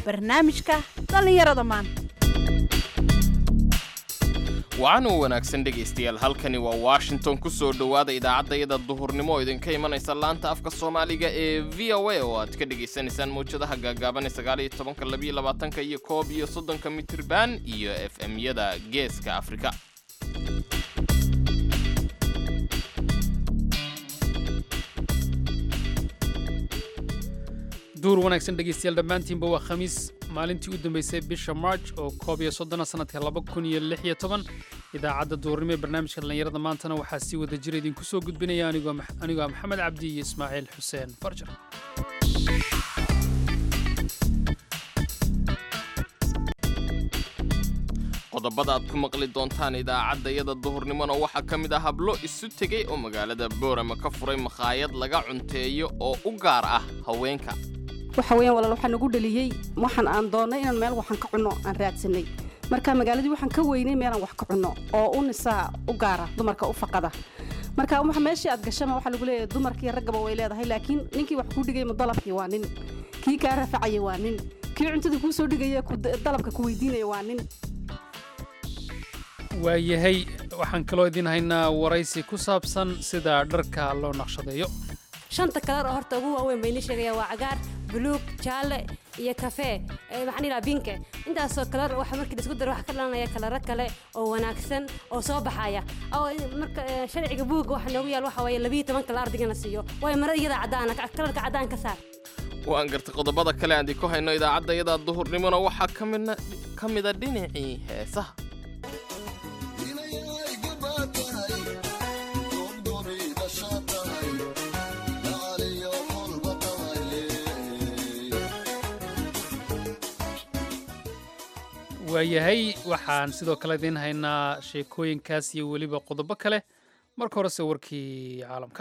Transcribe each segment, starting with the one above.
barnaamijka dhallinyarada maanta wacanuu wanaagsan dhegaystayaal halkani waa washington ku soo dhowaada idaacaddayada duhurnimo oo idinka imanaysa laanta afka soomaaliga ee v o a oo aad ka dhegaysanaysaan mawjadaha gaagaaban ee sagaaliyo tobanka labiyo labaatanka iyo koob iyo soddonka mitirban iyo f m-yada geeska afrika duur wanaagsan dhegaystayaal dhammaantiinba waa khamiis maalintii u dambeysay bisha march oo koob iyo soddona sanadka laba kun iyo lix iyo toban idaacadda duurnimo ee barnaamijka dhallinyarada maantana waxaa sii wada jira idinku soo gudbinaya anigoo anigoo ah maxamed cabdi iyo ismaaciil xuseen farjar qodobada aad ku maqli doontaan idaacaddayada duhurnimona waxaa ka mid ah hablo isu tegey oo magaalada boorama ka furay makhaayad laga cunteeyo oo u gaar ah haweenka waxa weeyaan walaal waxaa nagu dhaliyey waxaan aan doonnay inaan meel waxaan ka cunno aan raadsanay marka magaaladii waxaan ka weynay meelaan wax ka cunno oo u nisaa u gaara dumarka u faqada marka waxa meeshii aad gashama waxaa lagu leeyahay dumarkii raggaba way leedahay laakiin ninkii wax kuu dhigay mudalabkii waa nin kii kaa rafacaya waa nin kii cuntada kuu soo dhigaya dalabka ku weydiinaya waa nin waayahay waxaan kaloo idiin haynaa waraysi ku saabsan sida dharka loo naqshadeeyo shanta kalar oo horta ugu waaweyn bayni sheegaya waa cagaar buluug jaalle iyo kafee maxaan ilaa binke intaasoo kalar waxa markii la isku daro waxa ka dhalanaya kalaro kale oo wanaagsan oo soo baxaya oo marka sharciga buugga waxa noogu yaal waxa waaye labiyo toban kala ardigana siiyo waayo marada iyada caddaana kalarka caddaan ka saar waan gartay qodobada kale aan idinku hayno idaacaddayada duhurnimona waxaa ka mida dhinacii heesaha waayahay waxaan sidoo kale idiin haynaa sheekooyinkaas iyo weliba qodobo kale marka horese warkii caalamka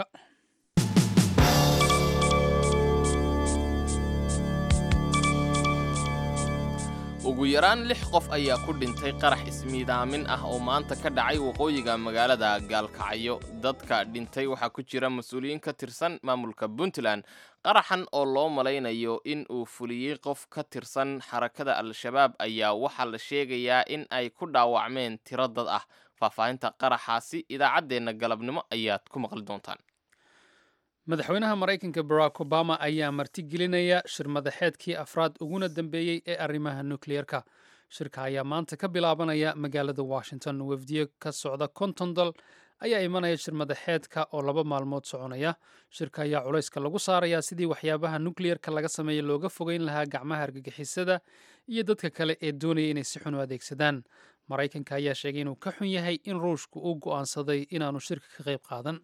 ugu yaraan lix qof ayaa ku dhintay qarax ismiidaamin ah oo maanta ka dhacay waqooyiga magaalada gaalkacyo dadka dhintay waxaa ku jira mas-uuliyiin ka tirsan maamulka puntland qaraxan oo loo malaynayo in uu fuliyey qof ka tirsan xarakada al-shabaab ayaa waxaa la sheegayaa in ay ku dhaawacmeen tiro dad ah faahfaahinta qaraxaasi idaacaddeenna galabnimo ayaad ku maqli doontaan madaxweynaha maraykanka barack obama ayaa martigelinaya shir madaxeedkii afraad uguna dambeeyey ee arrimaha nukliyeerka shirka ayaa maanta ka bilaabanaya magaalada washington wafdiye ka socda konton dal ayaa imanaya shir madaxeedka oo laba maalmood soconaya shirka ayaa culayska lagu saarayaa sidii waxyaabaha nukliyerka laga sameeya looga fogeyn lahaa gacmaha argagixisada iyo dadka kale ee doonaya inay si xun u adeegsadaan maraykanka ayaa sheegay inuu ka xun yahay in ruushku uu go'aansaday inaanu shirka ka qayb qaadan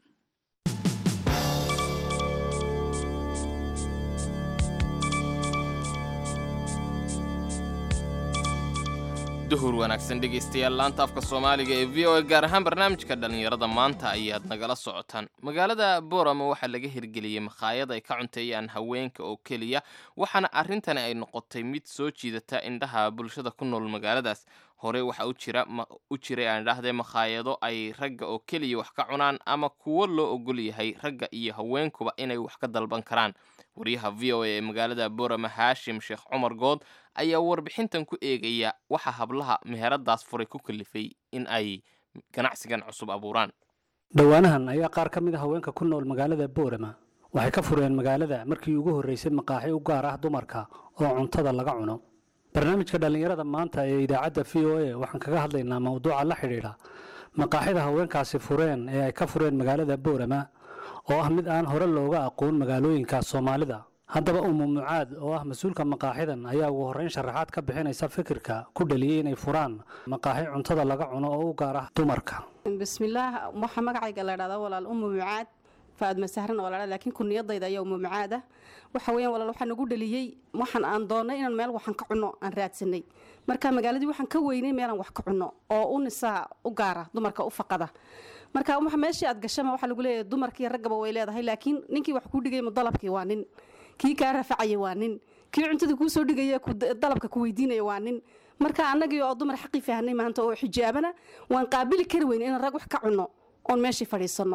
duhur wanaagsan dhegaystayaal laanta afka soomaaliga ee v o a gaar ahaan barnaamijka dhallinyarada maanta ayaad nagala socotaan magaalada boorama waxaa laga hirgeliyey makhaayad ay ka cunteeyaan haweenka oo keliya waxaana arrintani ay noqotay mid soo jiidata indhaha bulshada ku nool magaaladaas hore waxaa u jiray aan idhaahdee makhaayado ay ragga oo keliya wax ka cunaan ama kuwo loo ogol yahay ragga iyo haweenkuba inay wax ka dalban karaan waryaha v o a ee magaalada boorama haashim sheekh cumar good ayaa warbixintan ku eegaya waxa hablaha meheradaas furay ku kalifay in ay ganacsigan cusub abuuraan dhowaanahan ayaa qaar ka mid a haweenka ku nool magaalada boorama waxay ka fureen magaalada markii ugu horreysay maqaaxi u gaar ah dumarka oo cuntada laga cuno barnaamijka dhallinyarada maanta ee idaacadda v o a waxaan kaga hadlaynaa mawduuca la xidhiidha maqaaxida haweenkaasi fureen ee ay ka fureen magaalada boorama oo ah mid aan hore looga aqoon magaalooyinka soomaalida haddaba umu mucaad oo ah mas-uulka maqaaxidan ayaa ugu horreyn sharaxaad ka bixinaysa fikirka ku dhaliyey inay furaan maqaaxi cuntada laga cuno oo u gaar ah dumarka bismillaah waxaa magacayga la dhahdaa walaal umu mucaad faadma sahran oo ladhaa laakiin kuniyadayda ayaa umu mucaad ah waxa weeyaan walaal waxaa nagu dhaliyey waxaan aan doonnay inaan meel waxaan ka cunno aan raadsanay marka magaaladii waxaan ka weynay meelaan wax ka cunno oo u nisaa u gaara dumarka u faqada marka waxa meeshii aad gashama waxaa lagu leeyahay dumarkii raggaba way leedahay laakiin ninkii wax kuu dhigay mudalabkii waa nin kii kaa rafacaya waa nin kii cuntada kuu soo dhigaya dalabka ku weydiinaya waa nin marka annagii oo dumar xaqii fahnay maanta oo xijaabana waan qaabili kari weyne inaan rag wax ka cunno oon meeshii fadhiisanno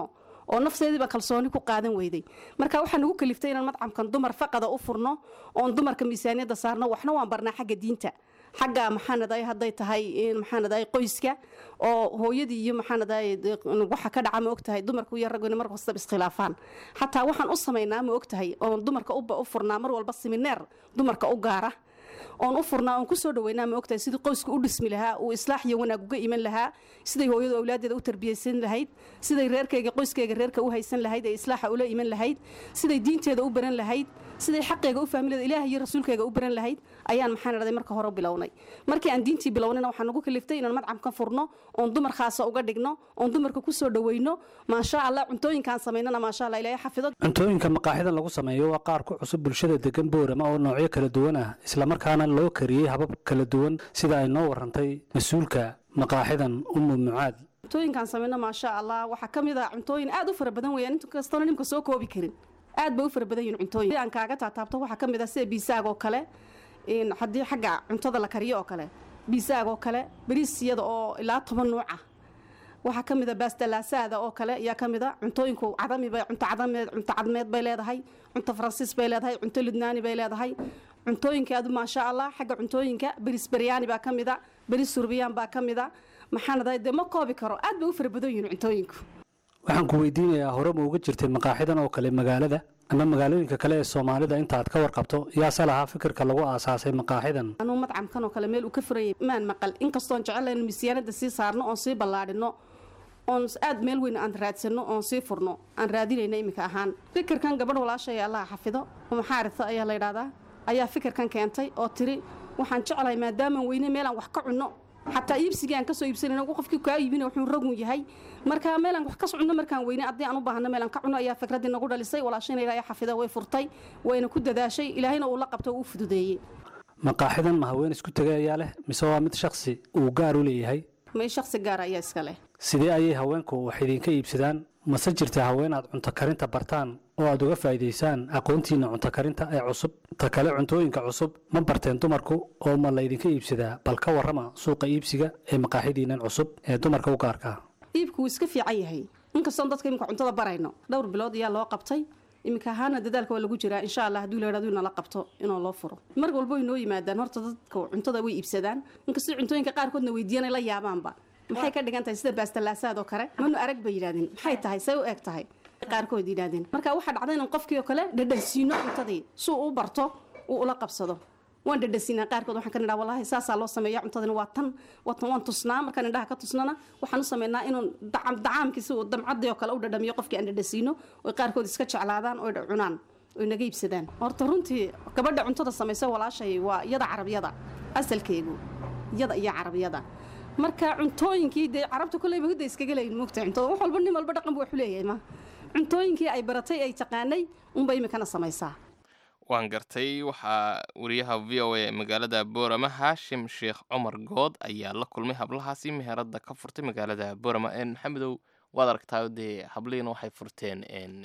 oo nafteediiba kalsooni ku qaadan weyday marka waxaa nagu kaliftay inaan madcamkan dumar faqada u furno oon dumarka miisaaniyadda saarno waxna waan barnaa xagga diinta xagga maxaanadaay hadday tahay maxaanadaay qoyska oo hooyadii iyo maxaanadaay waxa ka dhaca ma ogtahay dumarku iyo ragguna mar kastaba iskhilaafaan xataa waxaan u samaynaa ma ogtahay oon dumarka u furnaa mar walba simineer dumarka u gaara oon u furnaa oon kusoo dhaweynaa ma ogtahay sidii qoysku u dhismi lahaa uu islaax iyo wanaag uga iman lahaa siday hooyadu awlaadeeda u tarbiyaysan lahayd siday reerkayga qoyskayga reerka u haysan lahayd ee islaaxa ula iman lahayd siday diinteeda u baran lahayd siday xaqeega u fahmi lahayd ilaah iyo rasuulkayga u baran lahayd ayaan maxaan idhahday marka hore bilownay markii aan diintii bilownayna waxaan nagu kaliftay inaan madcam ka furno oon dumar khaasa uga dhigno oon dumarka kusoo dhaweyno maasha allah cuntooyinkaan samaynana maasha allah ilaahay xafido cuntooyinka maqaaxidan lagu sameeyo waa qaar ku cusub bulshada degan boorama oo noocyo kala duwan ah islamarkaana loo kariyey habab kala duwan sida ay noo warantay mas-uulka maqaaxidan umu mucaad cuntooyinkaan samayno maasha allah waxaa ka mid ah cuntooyin aad u fara badan weeyaan inta kastoona nimka soo koobi karin aad bay u fara badan yihin cuntooyin aan kaaga taataabto waxaa ka mid ah sida biisaag oo kale haddii xagga cuntada la kariyo oo kale biisaag oo kale bariisyada oo ilaa toban nuuc ah waxaa ka mid a baastalaasaada oo kale ayaa ka mid a cuntooyinku cadamibay cunto cadameed cunto cadmeed bay leedahay cunto faransiis bay leedahay cunto lidnaani bay leedahay cuntooyinka adu maasha allah xagga cuntooyinka beris beryaani baa ka mid a beris surbiyaan baa ka mid a maxaanadahay dee ma koobi karo aad bay u fara badan yihin cuntooyinku waxaan ku weydiinayaa hore ma uga jirtay maqaaxidan oo kale magaalada ama magaalooyinka kale ee soomaalida intaad ka warqabto yaase lahaa fikirka lagu aasaasay maqaaxidan anuu madcamkan oo kale meel uu ka furayay maan maqal inkastoon jecelayn miisyaanada sii saarno oon sii ballaadhino oon aad meel weyn aan raadsano oon sii furno aan raadinayna iminka ahaan fikirkan gabadh walaashay allaha xafido maxaarita ayaa la ydhahdaa ayaa fikirkan keentay oo tiri waxaan jeclahay maadaamaan weyne meelaan wax ka cunno xataa iibsigii aan kasoo iibsanayno qofkii kaa iibina wuxuu ragun yahay marka meelaan wax ka cunno markaan weyne haddii aan u baahno meelaan ka cunno ayaa fikraddii nagu dhalisay walaashayna ilaahay xafida way furtay wayna ku dadaashay ilaahayna uu la qabto uu fududeeyey maqaaxidan ma haween isku tegay ayaa leh mise waa mid shakhsi uu gaar u leeyahay may shakhsi gaara ayaa iska leh sidee ayay haweenku wax idinka iibsadaan mase jirta haween aad cunto karinta bartaan oo aad uga faa'iidaysaan aqoontiinna cunto karinta ee cusub ta kale cuntooyinka cusub ma barteen dumarku oo ma laydinka iibsadaa bal ka warrama suuqa iibsiga ee maqaaxidiinnan cusub ee dumarka u gaarka ah iibku wuu iska fiican yahay inkastoon dadka imika cuntada barayno dhowr bilood ayaa loo qabtay iminka ahaana dadaalka waa lagu jiraa insha allah hadduu la hahdo inala qabto inuu loo furo mar walbo way noo yimaadaan horta dadka cuntada way iibsadaan inkastoo cuntooyinka qaarkoodna weydiiyanay la yaabaanba maxay ka dhigan tahay sida baastalaasaad oo kale manu arag bay yidhahdeen maxay tahay say u eg tahay qaarkood yidhahdeen marka waxaa dhacda inaan qofkii oo kale dhadhansiino cuntadii suu u barto uu ula qabsado waan dhadhansiinaa qaarkood waxaan ka nidhaa wallahi saasaa loo sameeya cuntadani waa tan watan waan tusnaa markaan indhaha ka tusnana waxaan u sameynaa inuu dacaamkiisi uu damcadii oo kale u dhadhamiyo qofkii aan dhadhansiino oy qaarkood iska jeclaadaan oy cunaan oy naga iibsadaan horta runtii gabadha cuntada samaysa walaashay waa iyada carabiyada asalkeegu iyada iyo carabiyada marka cuntooyinkii dee carabta koleyba hudda iskaga leeyin moogtahay cuntada wax walba nin walba dhaqan buu waxu leeyahay ma cuntooyinkii ay baratay ay taqaanay unbay imikana samaysaa waan gartay waxaa wariyaha v o a magaalada boorama haashim sheekh cumar good ayaa la kulmay hablahaasi meherada ka furtay magaalada boorama maxamedow waad aragtaa dee hablihiina waxay furteen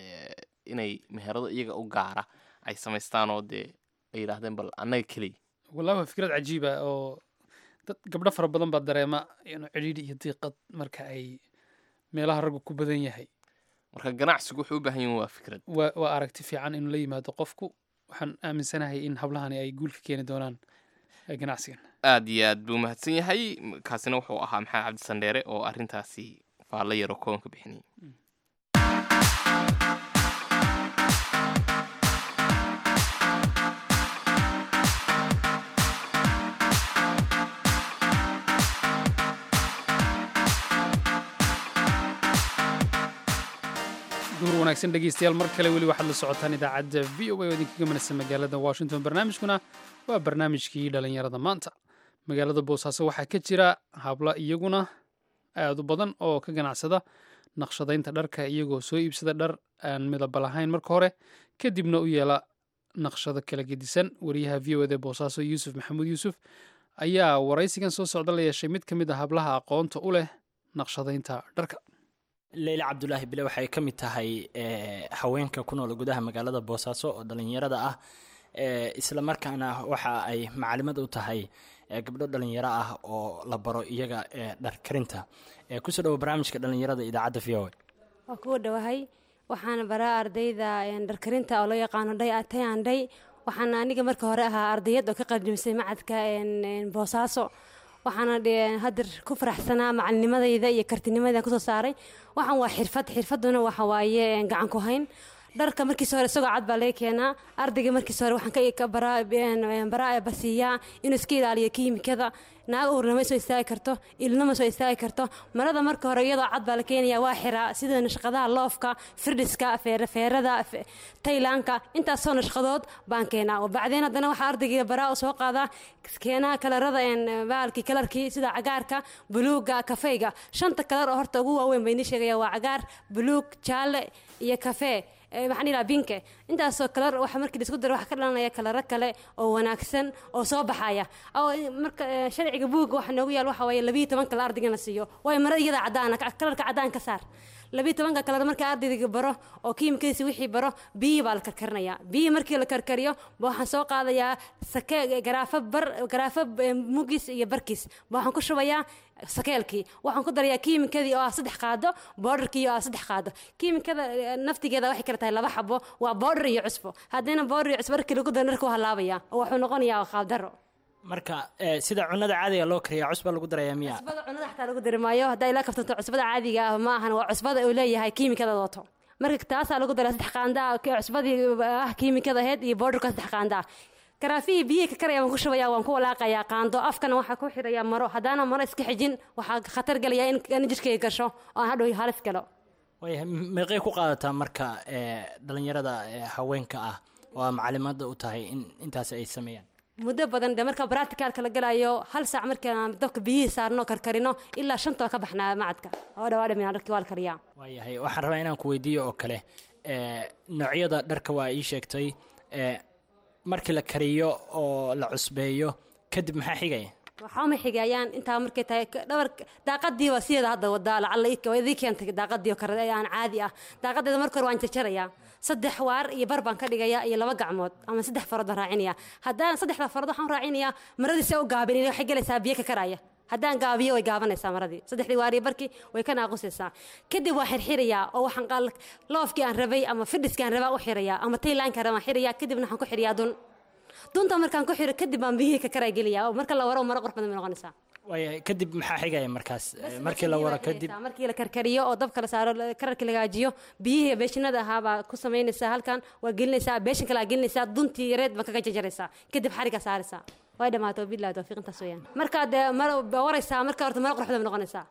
inay meherado iyaga u gaara ay samaystaan oo dee ay yidhaahdeen bal annaga keliya wallahi waa fikrad cajiiba oo dad gabdho fara badan baa dareema inuu cidhiidhi iyo diiqad marka ay meelaha raggu ku badan yahay marka ganacsigu wuxuu u baahan yahin waa fikrad waa waa aragti fiican inuu la yimaado qofku waxaan aaminsanahay in hablahani ay guul ka keeni doonaan ganacsigan aad iyo aad buu mahadsan yahay kaasina wuxuu ahaa maxamed cabdi sandheere oo arrintaasi faallo yaroo kooban ka bixinayay duhur wanaagsan dhegeystayaal mar kale weli waxaad la socotaan idaacadda v o a oo idinkaga manasa magaalada washington barnaamijkuna waa barnaamijkii dhalinyarada maanta magaalada boosaaso waxaa ka jira habla iyaguna aad u badan oo ka ganacsada naqshadaynta dharka iyagoo soo iibsada dhar aan midaba lahayn marka hore kadibna u yeela naqshado kala gedisan wariyaha v o ed ee boosaaso yuusuf maxamuud yuusuf ayaa waraysigan soo socda la yeeshay mid ka mid a hablaha aqoonta u leh naqshadaynta dharka leyle cabdulaahi bile waxay ka mid tahay haweenka ku nool gudaha magaalada boosaaso oo dhalinyarada ah isla markaana waxa ay macalimad u tahay gabdho dhalinyaro ah oo la baro iyaga dhar karinta kusoo dhawo barnaamijka dhalinyarada idaacadda v o waa kuwa dhowahay waxaana baraa ardayda dharkarinta oo loo yaqaano dhay atayan dhay waxaana aniga marka hore ahaa ardayad oo ka qaljimsay macadka boosaaso waxaana hadir ku faraxsanaa macalinimadayda iyo kartinimadayda kusoo saaray waxaan waa xirfad xirfaduna waxa waaye gacan ku hayn dharka markiisa hore isagoo cad baa laga keenaa ardayga markiisa hore waxaan ka baraa basiiyaa inuu iska ilaaliyo kiimikada naag uurna ma soo istaagi karto ilna ma soo istaagi karto marada marka hore iyadoo cad baa la keenaya waa xiraa sida nashqadaha loofka firdhiska feerada taylaanka intaasoo nashqadood baan keenaa oo bacdeen haddana waxaa ardayga baraa u soo qaadaa keenaa kalarada baalkii kalarkii sida cagaarka buluuga kafeyga shanta kalar oo horta ugu waaweyn bay nii sheegaya waa cagaar buluug jaalle iyo kafee maxaan ilaa binke intaasoo kalar waxa markii la isku daro waxa ka dhalanaya kalaro kale oo wanaagsan oo soo baxaya oo marka sharciga buugga waxa noogu yaal waxa waaye labiyo toban kale ardayga la siiyo waayo marada iyada caddaana kalarka caddaan ka saar labiyo tobanka kalar marka ardayga baro oo kiimikadiisa wixii baro biyihii baa la karkarinayaa biyihii markii la karkariyo waxaan soo qaadayaa sake garaafo bar garaafo mugis iyo barkiis waxaan ku shubayaa sakeelkii waxaan ku darayaa kiimikadii oo ah saddex qaado boodharkii oo ah saddex qaado kiimikada naftigeeda waxay kala tahay laba xabo waa boodhar iyo cusbo haddana boodhar iyo cusbo markii lagu daro dharka waa halaabaya oo wuxuu noqonayaa qaabdaro marka sida cunada caadiga loo kariya cusba lagu daraya miya cusbada cunada xataa lagu dari maayo haddaa ilaa kaftanto cusbada caadiga ah ma ahan waa cusbada uu leeyahay kiimikada wato marka taasaa lagu daraa saddex qaanda cusbadii ah kiimikada aheyd iyo boodharka saddex qaanda ah karaafihii biyihii ka karaya waan ku shubaya waan ku walaaqayaa qaando afkana waxaa ku xirayaa maro haddaana maro iska xijin waxaa khatar gelaya in jirkayga gasho oo aan hadhow halis galo waayahay meeqay ku qaadataa marka dhalinyarada haweenka ah oo macalimada u tahay in intaas ay sameeyaan muddo badan de marka bracticalka la galayo hal saac markaan dabka biyihii saarno karkarino ilaa shantoo ka baxnaa macadka oo dhawaa dhamin dharkii waa la kariyaa waayahay waxaan rabaa inaan ku weydiiyo oo kale noocyada dharka waa ii sheegtay markii la kariyo oo la cusbeeyo kadib maxaa xigaya waxaa ma xigayaan intaa markay tahay dhabar daaqadii waa sideeda hadda wadaa lacalla idii keentay daaqadii oo kale aan caadi ah daaqadeeda marka hore waan jarjarayaa saddex waar iyo bar baan ka dhigayaa iyo laba gacmood ama saddex farood baan raacinaya haddaan saddexda farood waxaan raacinayaa maradiisa u gaabin waxay gelaysaa biyo ka karaya haddaan gaabiyo way gaabanaysaa maradii saddexdii waariyo barkii way ka naaqusaysaa kadib waan xirxirayaa oo waxaan loofkii aan rabay ama fidhiskii aan rabaa u xirayaa ama taylaanka rabaan xirayaa kadibna waxaan ku xiriyaa dun dunta markaan ku xiro kadib baan biyihii ka karaa geliyaa oo marka la waro maro qurux badan bay noqonaysaa waayahay kadib maxaa xigaya markaas markii la waro kadib markii la karkariyo oo dabka la saaro kararkii lagaajiyo biyihii beeshinada ahaa baa ku samaynaysaa halkan waa gelinaysaa beeshin kale aa gelinaysaa duntii yareed baa kaga jajaraysaa kadib xariga saaraysaa way dhamaato billahi tawfiiq intaas weeyaan markaa dee mar waraysaa marka horta maro qurux badan bay noqonaysaa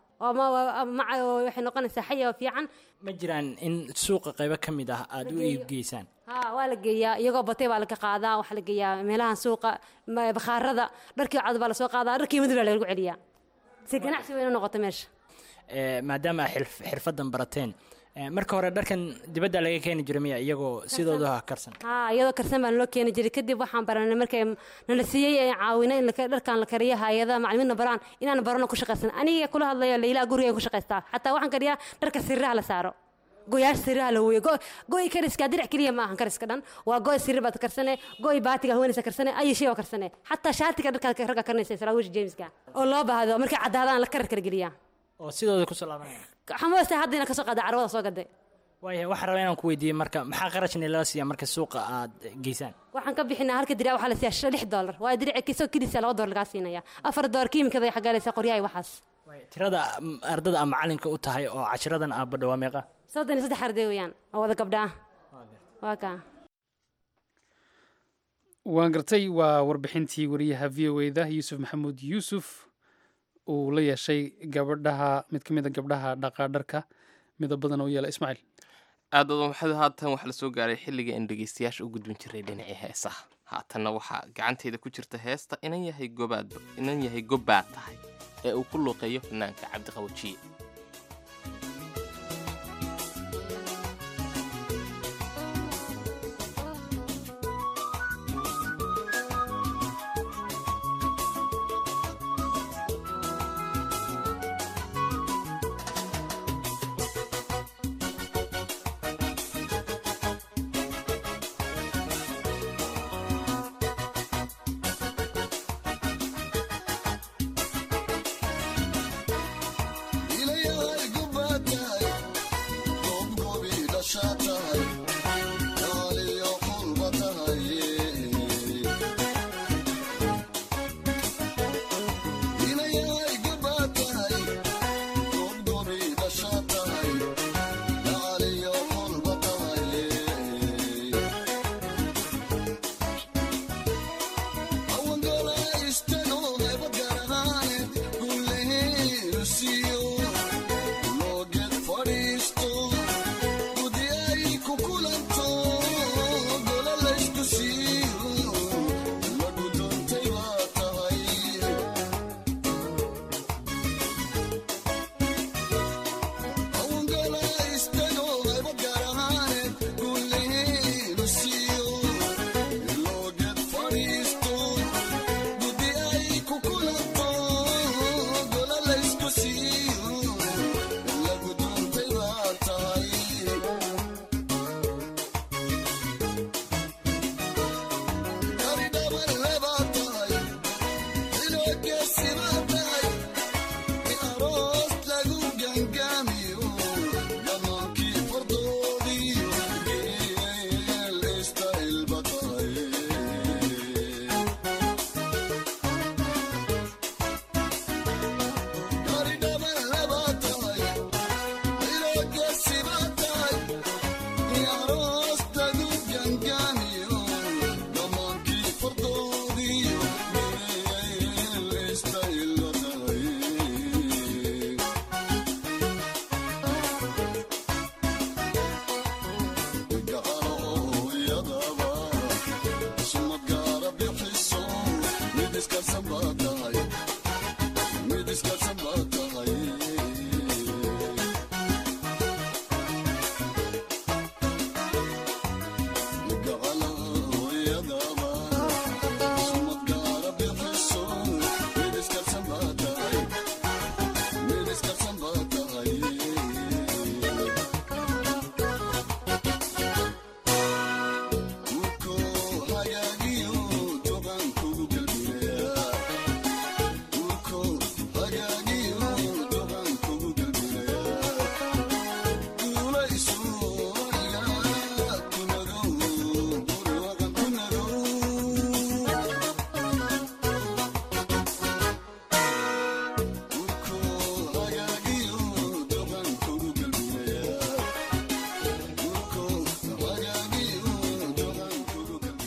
waxay noqonaysaa xaya oo fiican ma jiraan in suuqa qaybo ka mid ah aada u iibgeysaan ha waa la geeyaa iyagoo batay baa laga qaadaa waxaa la geeyaa meelahan suuqa bakhaarada dharkii cad baa lasoo qaadaa dharkii madib baa lagu celiyaa si ganacsi weyna noqoto meesha maadaama xirfadan barateen marka hore dharkan dibadda laga keeni jiray miya iyagoo sidooda karsan ha iyadoo karsan baan loo keeni jiray kadib waxaan baranay markay nala siiyey ee caawina in dharkan la kariyo hay-adaha macalimiinna baraan inaan barano ku shaqaysan aniga kula hadlayo laylaa guriga ku shaqaystaa xataa waxaan kariyaa dharka siriraha la saaro goyaasha siriraha la weeyo goy kariska dirac keliya ma ahan kariska dhan waa goy sirir baad karsane goy baatiga haweenaysa karsane ayi shay oo karsane xataa shaatiga dharkaad ragga karinaysa saraawiisha jameska oo loo baahdo markay caddaadaan la karar kala geliyaa oo sidooda kusoo laabanaya xamoose hadda inaan kasoo qaada carwada soo gaday waayahay waxaan rabaa inaan ku weydiiyey marka maxaa qarashni lala siiyaa marka suuqa aad geysaan waxaan ka bixinaa halka dirac waxaa la siiyaa lix doolar waayo dirac kisoo kidisa laba doolar lagaa siinaya afar doolar kiimikada ay xagaalaysaa qoryaha iyo waxaas tirada ardada ama macalinka u tahay oo cashiradan aa badho waa meeqa soddon iyo saddex arday weeyaan oo wada gabdha ah waa kaa waan gartay waa warbixintii wariyaha v o eda yuusuf maxamuud yuusuf uu la yeeshay gabadhaha mid ka mid a gabdhaha dhaqaadharka midab badan oo yeela ismaaciil aadado maxamed haatan waxaa la soo gaaray xilliga aan dhegeystayaasha u gudbin jiray dhinacii heesaha haatanna waxaa gacanteeda ku jirta heesta inan yahay gobaad inan yahay gobbaad tahay ee uu ku luuqeeyo fanaanka cabdiqawajiye Dile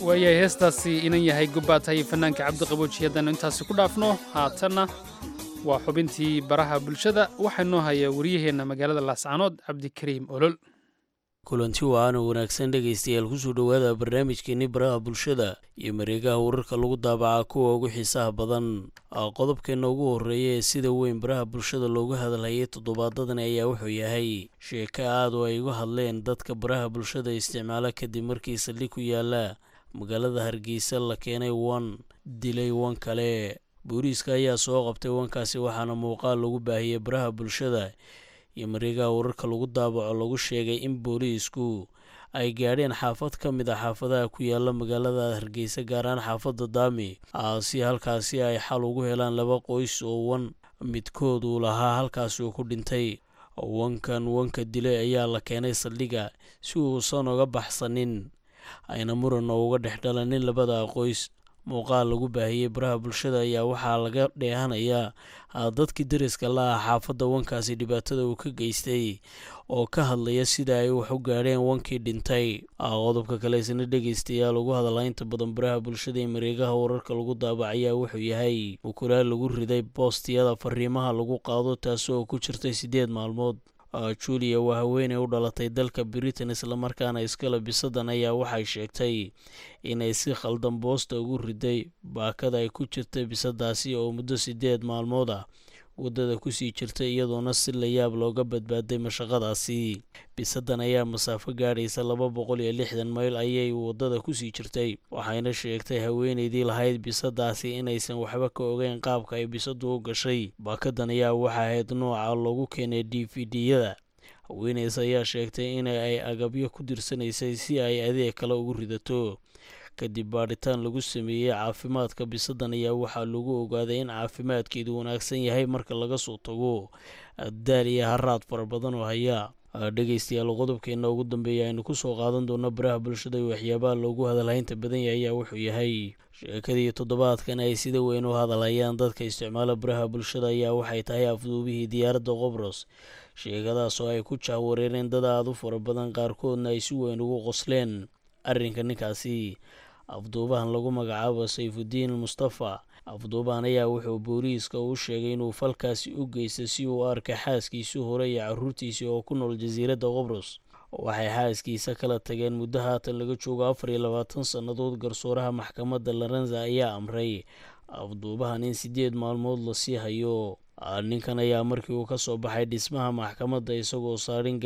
waayahay heestaasi inan yahay gobbaad tahay fanaanka cabdiqabooji haddaynu intaasi ku dhaafno haatanna waa xubintii baraha bulshada waxaa noo haya waryaheenna magaalada laascaanood cabdikariim olol kulanti wacaana wanaagsan dhegaystayaal kusoo dhowaada barnaamijkeenni baraha bulshada iyo mareegaha wararka lagu daabacaa kuwa ugu xiisaha badan qodobkeenna ugu horreeya ee sida weyn baraha bulshada looga hadalhayay toddobaadadan ayaa wuxuu yahay sheeko aad oo ay uga hadleen dadka baraha bulshada isticmaala kadib markii saldhig ku yaala magaalada hargeysa la keenay wan dilay wan kale booliiska ayaa soo qabtay wankaasi waxaana muuqaal lagu baahiyey baraha bulshada iyo mareegaha wararka lagu daabaco lagu sheegay in booliisku ay gaadheen xaafad ka mid a xaafadaha ku yaala magaalada hargeysa gaar ahaan xaafadda daami si halkaasi ay xal ugu helaan laba qoys oo wan midkood uu lahaa halkaasi uu ku dhintay wankan wanka dilay ayaa la keenay saldhiga si uusan uga baxsanin ayna muran oo uga dhex dhalanin labada qoys muuqaal lagu baahiyey baraha bulshada ayaa waxaa laga dheehanayaa dadkii dariska la ah xaafadda wankaasi dhibaatada uu ka geystay oo ka hadlaya sida ay wax u gaadheen wankii dhintay qodobka kale isna dhegaystayaal ugu hadalaa inta badan baraha bulshada ee mareegaha wararka lagu daabacayaa wuxuu yahay ukulaal lagu riday boostiyada fariimaha labi qaado taasi oo ku jirtay siddeed maalmood julia waa haweeney u dhalatay dalka britain islamarkaana iskale bisadan ayaa waxay sheegtay inay si khaldan boosta ugu riday baakada ay ku jirtay bisadaasi oo muddo siddeed maalmood ah waddada kusii jirtay iyadoona si layaab looga badbaaday mashaqadaasi bisadan ayaa masaafo gaadhaysa laba boqol iyo lixdan mayl ayay waddada kusii jirtay waxayna sheegtay haweeneydii lahayd bisadaasi inaysan waxba ka ogeyn qaabka ay bisadu u gashay baakadan ayaa waxa ahayd nooca lagu keenay d v d-yada haweeneys ayaa sheegtay in ay agabyo ku dirsanaysay si ay adeeg kale ugu ridato kadib baadhitaan lagu sameeyey caafimaadka bisadan ayaa waxaa lagu ogaaday in caafimaadkeedu wanaagsan yahay marka laga soo tago daal iyo haraad fara badan oo hayaa dhegaystayaal qodobkeena ugu dambeeya aynu kusoo qaadan doono baraha bulshada iyo waxyaabaha loogu hadalhaynta badan yahay ayaa wuxuu yahay sheekadii toddobaadkan ay sida weyn u hadalhayaan dadka isticmaala baraha bulshada ayaa waxay tahay afduubihii diyaaradda qobros sheekadaas oo ay ku jahwareereen dad aada u fara badan qaarkoodna ay si weyn ugu qosleen arrinka ninkaasi afduubahan lagu magacaabo sayfudiin mustafa afduubahan ayaa wuxuu booliiska u sheegay inuu falkaasi u geystay si uu u arkay xaaskiisii hore iyo caruurtiisii oo ku nool jasiiradda qobros waxay xaaskiisa kala tageen muddo haatan laga joogo afar iyo labaatan sannadood garsooraha maxkamadda larenza ayaa amray afduubahan in siddeed maalmood lasii hayo ninkan ayaa markii uu ka soo baxay dhismaha maxkamadda isagoo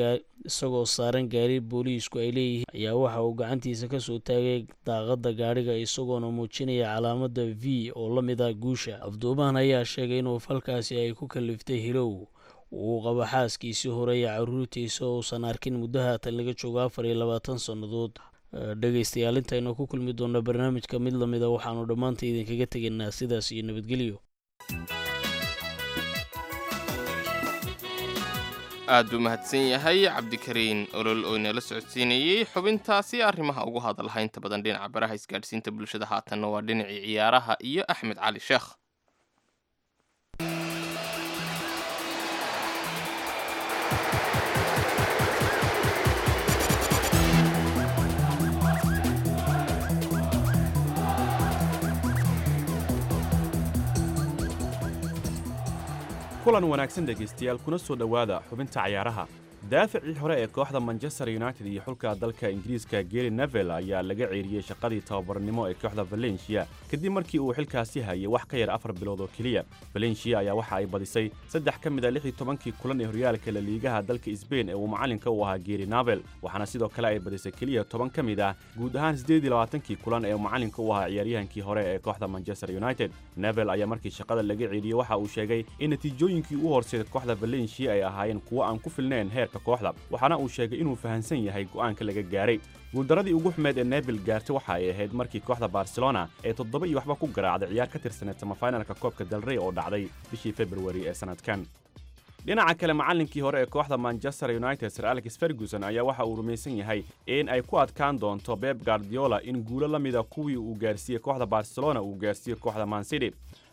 saaran gaari booliisku ay leeyihiin ayaa waxa uu gacantiisa kasoo taagay daaqadda gaadhiga isagoona muujinaya calaamadda v oo la mid ah guusha afduubahan ayaa sheegay inuu falkaasi ay ku kaliftay hilow uu qabo xaaskiisii hore iyo caruurtiisa oo uusan arkin muddo haatan laga joogo afar iyo labaatan sannadood dhegaystayaal intaynu ku kulmi doona barnaamijka mid lamida waxaanu dhammaanta idinkaga tegaynaa sidaas iyo nabadgelyo aad buu mahadsan yahay cabdikariin olol oo inala socodsiinayey xubintaasi arrimaha ugu hadalha inta badan dhinaca baraha isgaadhsiinta bulshada haatanna waa dhinacii ciyaaraha iyo axmed cali sheekh kulan wanaagsan dhegaystayaal kuna soo dhowaada xubinta cayaaraha daafacii hore ee kooxda manchester united iyo xulka dalka ingiriiska geri nevel ayaa laga ceeriyey shaqadii tababarnimo ee kooxda valencia kadib markii uu xilkaasi hayay wax ka yar afar bilood oo keliya valencia ayaa waxa ay badisay saddex ka mid a lix iyo tobankii kulan ee horyaalka laliigaha dalka sbain ee uu macallinka u ahaa geri navel waxaana sidoo kale ay badisay keliya toban ka mid ah guud ahaan siddeed iyo labaatankii kulan ee uu macallinka u ahaa ciyaaryahankii hore ee kooxda manchester united nevel ayaa markii shaqada laga ceeriyey waxa uu sheegay in natiijooyinkii u horseeday kooxda valencia ay ahaayeen kuwo aan ku filnayn heerka kooxda waxaana uu sheegay inuu fahansan yahay go'aanka laga gaaray guuldaradii ugu xumeed ee nebil gaartay waxa ay ahayd markii kooxda barcelona ee toddoba iyo waxba ku garaacday ciyaar ka tirsaneed samafinalka koobka dalrey oo dhacday bishii februari ee sannadkan dhinaca kale macallinkii hore ee kooxda manchester united sir alex ferguson ayaa waxa uu rumaysan yahay in ay ku adkaan doonto beb guardiola in guulo la mida kuwii uu gaarsiiyey kooxda barcelona uu gaarsiiyey kooxda mancity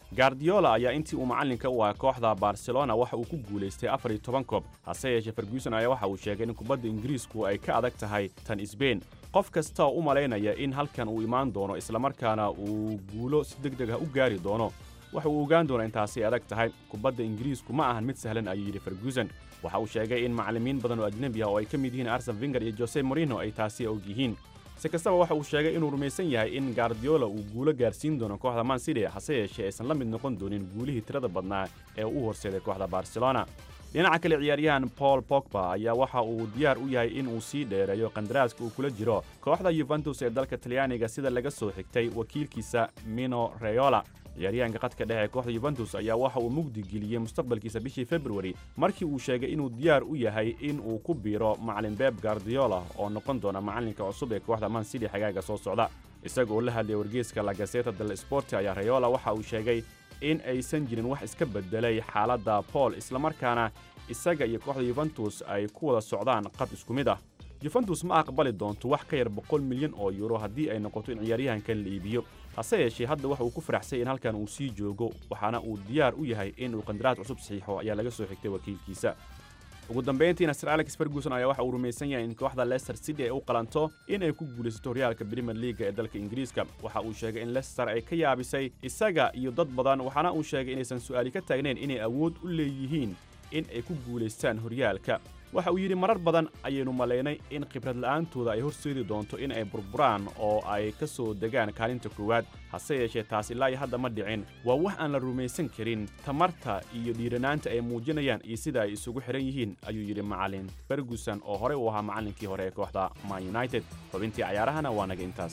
gardiola ayaa intii uu macallinka u ahaa kooxda barcelona waxa uu ku guulaystay afar iyo toban koob hase yeeshee ferguson ayaa waxa uu sheegay in kubadda ingiriisku ay ka adag tahay tan sbain qof kasta oo u malaynaya in halkan uu imaan doono islamarkaana uu guulo si deg deg ah u gaari doono waxa uu ogaan doonaa intaasi adag tahay kubadda ingiriisku ma ahan mid sahlan ayuu yidhi ferguson waxa uu sheegay in macallimiin badan oo ajnebi ah oo ay ka mid yihiin arsen finger iyo jose morino ay taasi og yihiin si kastaba waxa uu sheegay inuu rumaysan yahay in gardiola uu guulo gaarsiin doono kooxda man city hase yeeshee aysan la mid noqon doonin guulihii tirada badnaa ee u horseeday kooxda barcelona dhinaca kale ciyaaryahan paul pogba ayaa waxa uu diyaar u yahay in uu sii dheereeyo kandaraaska uu kula jiro kooxda yuventus ee dalka talyaaniga sida laga soo xigtay wakiilkiisa mino reyola ciyaaryahanka qadka dhexe ee kooxda yuventus ayaa waxa uu mugdi geliyey mustaqbalkiisa bishii februari markii uu sheegay inuu diyaar u yahay in uu ku biiro macallin beb gardiola oo noqon doona macallinka cusub ee kooxda man city xagaaga soo socda isagoo la hadlaya wargeyska la gazeta del sporti ayaa reyola waxa uu sheegay in aysan jirin wax iska beddelay xaaladda paul islamarkaana isaga iyo kooxda yuventus ay ku wada socdaan qad isku mid ah yuventus ma aqbali doonto wax ka yar boqol milyan oo yuuro haddii ay noqoto in ciyaaryahankan la iibiyo hase yeeshee hadda waxa uu ku faraxsay in halkan uu sii joogo waxaana uu diyaar u yahay in uu qandaraas cusub saxiixo ayaa laga soo xigtay wakiilkiisa ugu dambayntiina sir alex ferguson ayaa waxa uu rumaysan yahay in kooxda leicester city ay u qalanto in ay ku guulaysato horyaalka premier leaga ee dalka ingiriiska waxa uu sheegay in leicester ay ka yaabisay isaga iyo dad badan waxaana uu sheegay inaysan su'aali ka taagnayn inay awood u leeyihiin in ay ku guulaystaan horyaalka waxa uu yidhi marar badan ayaynu malaynay in khibrad la'aantooda ay horseedi doonto in ay burburaan oo ay ka soo degaan kaalinta koowaad hase yeeshee taas ilaa iyo hadda ma dhicin waa wax aan la rumaysan karin tamarta iyo dhiiranaanta ay muujinayaan iyo sida ay isugu xidhan yihiin ayuu yidhi macallin ferguson oo horey u ahaa macallinkii hore ee kooxda man united xubintii cayaarahana waa naga intaas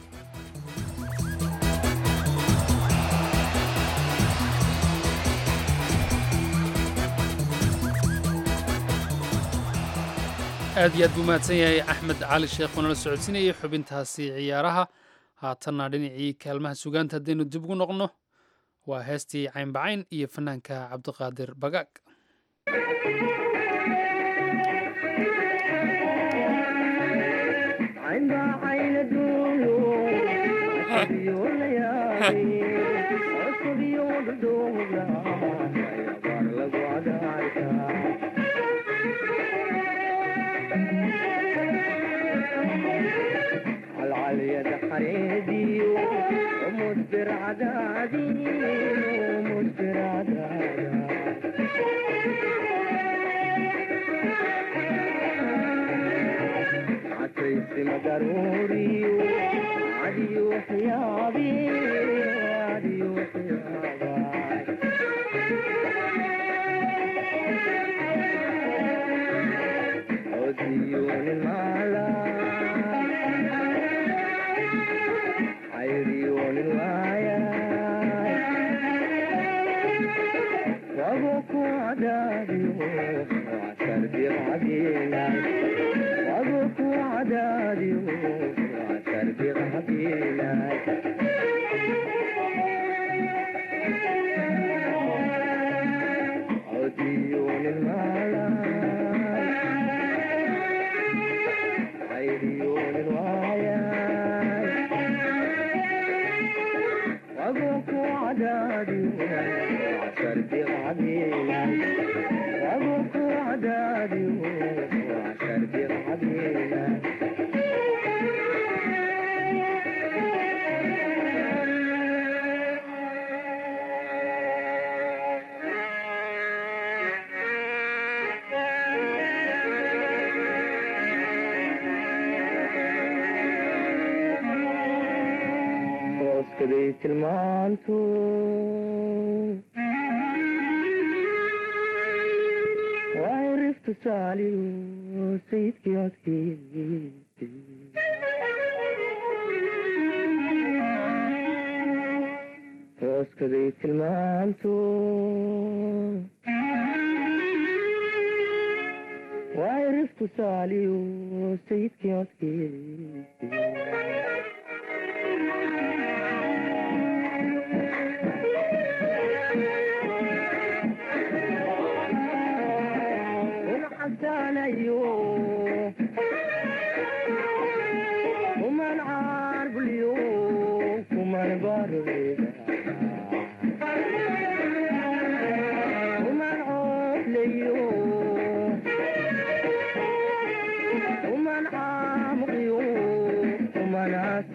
aad iyo aad buu mahadsan yahay axmed cali sheekh oonala socodsiinayay xubintaasi ciyaaraha haatanna dhinacii kaalmaha sugaanta haddaynu dib ugu noqno waa heestii caynbacayn iyo fanaanka cabdiqaadir bagaag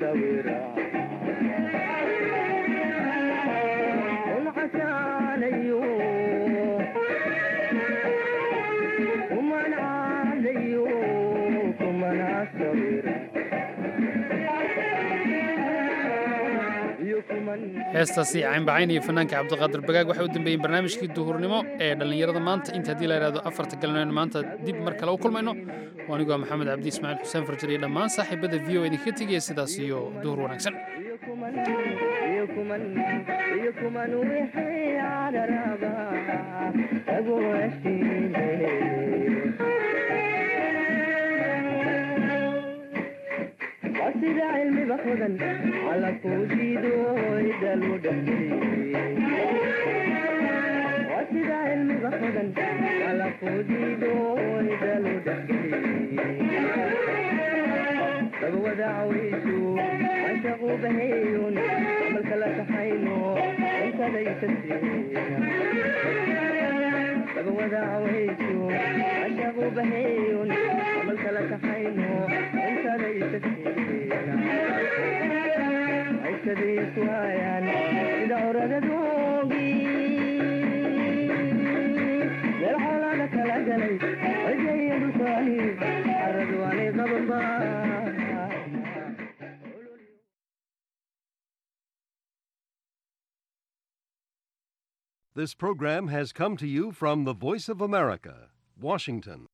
heestaasi caynbacayn iyo fanaanka cabdiqaadir bagaag waxay u dambeeyeen barnaamijkii duhurnimo ee dhallinyarada maanta inta haddii la yidhahdo afarta galnooyn maanta dib mar kale u kulmayno oo anigoo maxamed cabdi ismaaciil xuseen farjar iyo dhammaan saaxiibada v o idinkaga tegaya sidaas iyo duhur wanaagsan sida cilmiga hodan alla kuu jiido idalu sida cilmiga hodan alla kuu jiido idalu dabwadacwaysu cashaqu baheeyun malka la taxayno intadaysa dabwadacwaysu cashaqu baheeyun malka la taxayno intadaysa aykadayku hayaan sida oradadoogi meel xoolaada kala galay cidaya dhulkaani caradu aanay qabanba This program has come to you from the Voice of America, Washington.